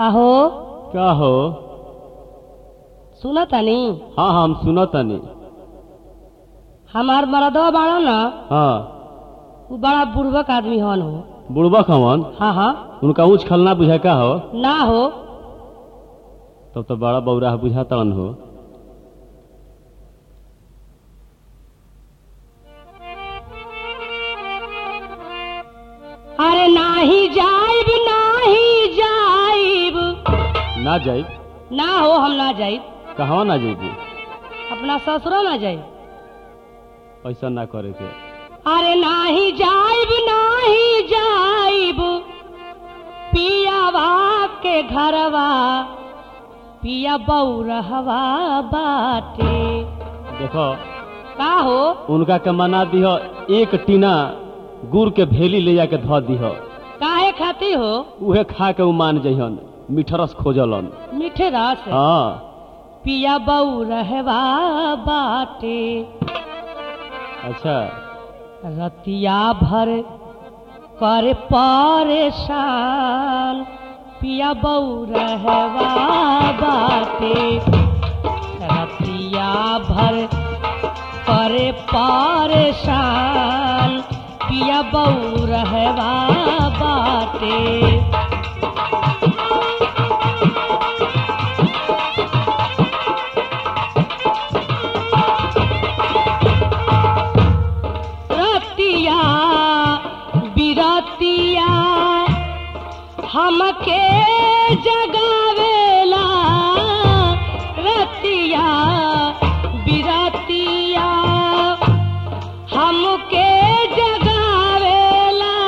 अहो का हो सुन तनी हाँ हाँ हम सुनत तनी हमार मरदवा बाड़ा न हाँ उ बड़ा बुड़बक आदमी हन हो बुढ़बक हवन हाँ हाँ उनका ऊँच खलना बुझा का हो ना हो तब तो बड़ा बौरा बुझा तड़न हो अरे नाही जाइब नाही जाइब ना जाई ना हो हम ना जाइब कहवा ना जाइबू अपना ससुरो ना जाइब ऐसा ना करे के अरे नाही जाइब नाही जाइब पियावा के घरवा पिया बौरहवा बाटे देखो का हो उनका के मना दिह एक टीना गुड़ के भेली ले जाके धो दिह काहे खाती हो उहे खा के उ मान जइहन मिठरस खोजलन मीठे रस हाँ पिया बौरहवा बाटे अच्छा रतिया भर कर परेशान पिया बौरहवा बाटे रतिया भर करे परेशान पिया बौरहवा बाटे रतिया बिरतिया हमके जगावेला रतिया बिरतिया हमके जगावेला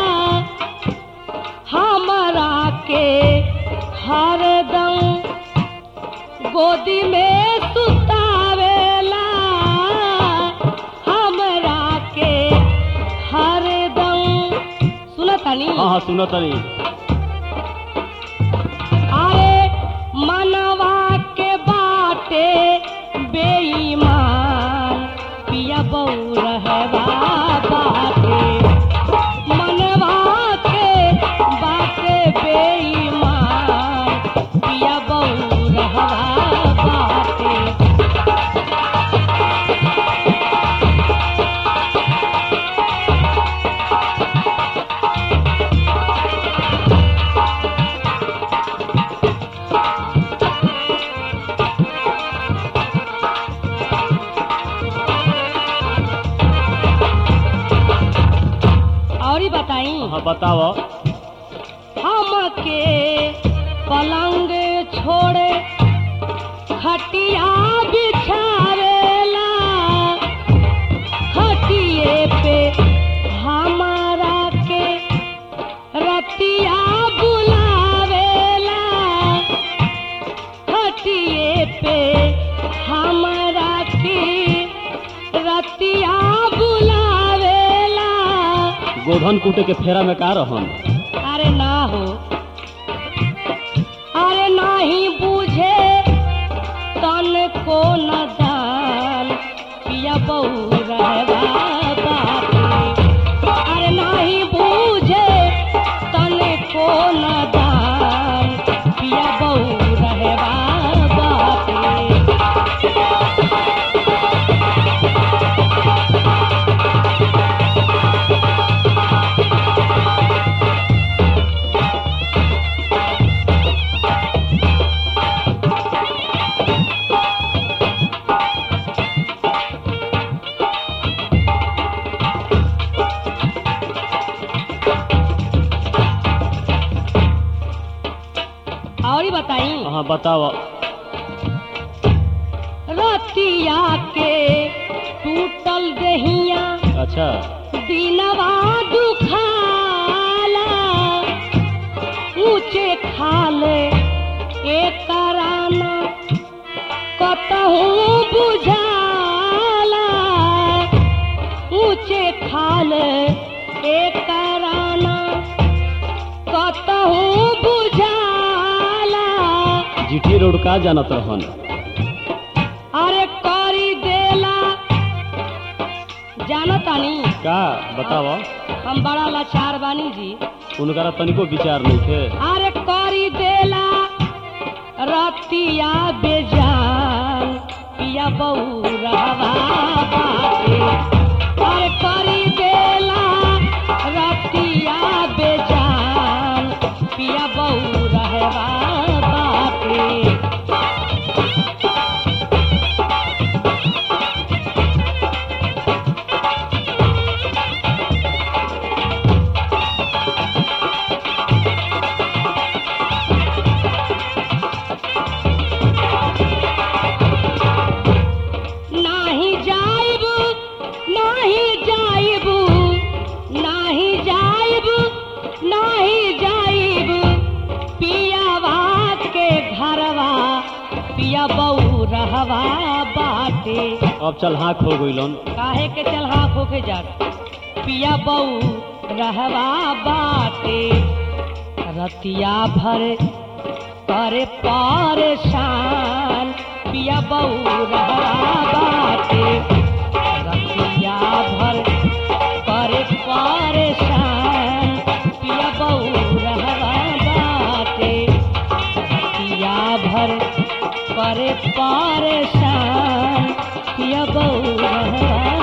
हमरा के हरदम गोदी में सुतावेला हमरा के हरदम सुनतानी हाँ हाँ सुनत तनी अरे मनवा के बाटे बेईमान पिया बौरहवा बाटे मनवा के बाटे बेईमान पिया बौरहवा बाटे और ही बताई हाँ बताव हमके पलंग छोड़े खटिया बिछावेला खटिए पे हमारा के रतिया बुलावेला खटिए पे हमारा के रतिया बुलावेला गोधन कूटे के फेरा में का रहन अरे ना हो अरे नाही बुझे तन को न दान पिया बहू रहवा बाटे अरे नाही बुझे तन को न दान पिया बहू रहवा बाटे और ही बताई हाँ बताव रतिया के टूटल दहिया अच्छा दिनवा दुखाला ऊंचे खाले एक राना कतहू बुझाला ऊंचे खाले एक राना कतहू बुझाला जीटी रोड का जानत रहन अरे करी देला जानतानी का बताव हम बड़ा लाचार बानी जी उनकरा तनिको विचार नहीं थे अरे करी देला रतिया बेजान पिया बऊ रहवा बाटे अरे करी देला रतिया बेजान पिया बऊ रहवा बाटे नाही जाइब नाही जाइब नाही जाइब नाही जाइब पियावा के घरवा पिया बऊ रहवा बाटे अब चल हाँक हो गइलन काहे के चल हाँ होके जा पिया बऊ रहवा बाटे रतिया भर करे परेशान पिया बऊ रहवा बाटे रतिया भर करे परेशान पिया बऊ रहवा बाटे रतिया भर करे परेशान पिया बऊ रहवा